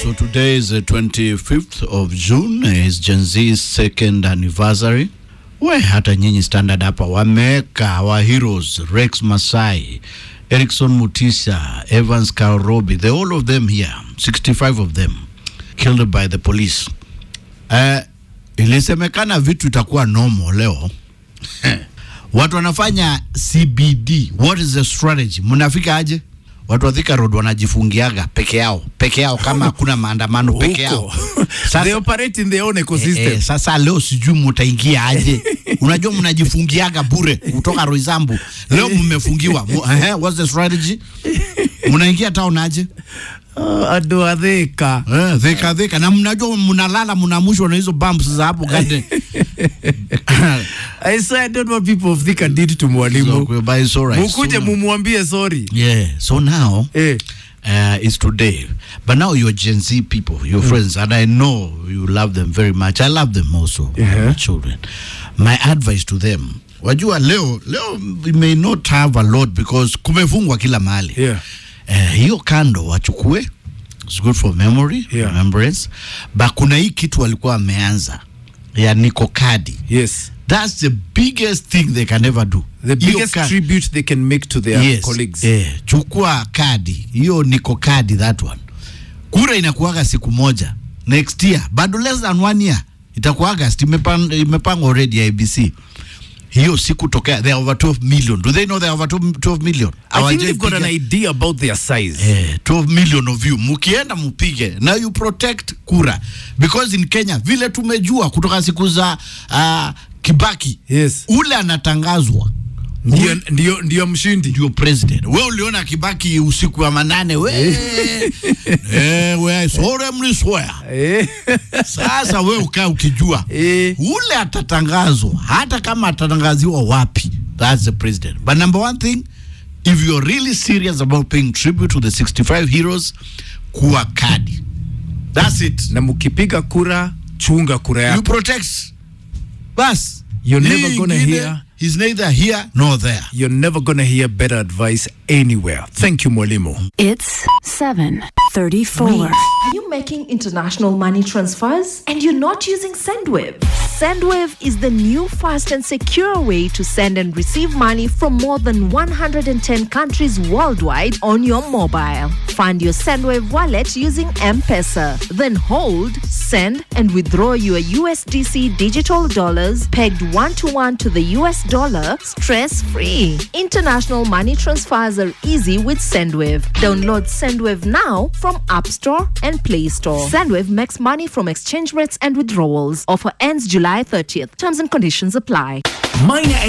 so today is the 25th of June, is Gen Z's second anniversary. We hata nyinyi standard hapa wameweka our heroes Rex Masai, Erickson Mutisha, Evans Karobi, the all of them here, 65 of them killed by the police. Uh, ilisemekana vitu itakuwa normal leo watu wanafanya CBD. What is the strategy? Mnafika aje? Watu wa Thika Road wanajifungiaga peke yao peke yao, kama hakuna maandamano peke yao. Huko. Sasa- they operate in their own ecosystem. Eh, eh, sasa leo sijui mutaingia aje. Unajua mnajifungiaga bure kutoka Roysambu. Leo mmefungiwa. Mu- eh, what's the strategy? Mnaingia town aje? Uh, ado atheka Eh, Thika Thika na mnajua mnalala mnamushwa na hizo bumps za hapo gade. I swear I don't know what people of Thika did to mwalimu So, but it's all right. mukuje So- mumwambie sorry Yeah. So now eh. uh, it's today. But now you're Gen Z people, your friends, and I know you love them very much. I love them also, Yeah. my children. My advice to them, wajua leo leo we may not have a lot because kumefungwa kila mahali. Yeah. Eh, hiyo kando wachukue, it's good for memory, Yeah. remembrance. But kuna hii kitu walikuwa wameanza ya niko kadi. yes That's the biggest thing they can ever do. the Hiyo biggest ka- tribute they can make to their yes. colleagues Eh, chukua kadi hiyo, niko kadi that one. Kura inakuaga siku moja next year, bado less than one year itakuwa August, imepangwa imepangwa already IBC hiyo siku tokea, they are over 12 million. Do they know they are over 12 million? I think they've got an Hawajaipiga- idea about their size Eh, 12 million of you mukienda mupige na you protect kura because in Kenya vile tumejua kutoka siku za uh, Kibaki yes ule anatangazwa ndio ndio ndio mshindi ndio president. We uliona Kibaki usiku wa manane we eh, we solemnly swear. eh. Sasa we ukaa ukijua Eh. ule atatangazwa, hata kama atatangaziwa wapi, that's the president. But number one thing, if you're really serious about paying tribute to the 65 heroes, kuwa kadi. That's it. na mkipiga kura chunga kura You yako protect. Bas. You're Hii never gonna ingine, hear- He's neither here nor there. you're never gonna hear better advice anywhere thank you mwalimu It's 734. Are you making international money transfers and you're not using Sendwave? Sendwave is the new fast and secure way to send and receive money from more than 110 countries worldwide on your mobile. Find your Sendwave wallet using M-Pesa. Then hold, send, and withdraw your USDC digital dollars pegged one to one to the US dollar stress free. International money transfers are easy with Sendwave. Download Sendwave now from App Store and Play Store. Sendwave makes money from exchange rates and withdrawals. Offer ends July 30th. Terms and conditions apply. Minor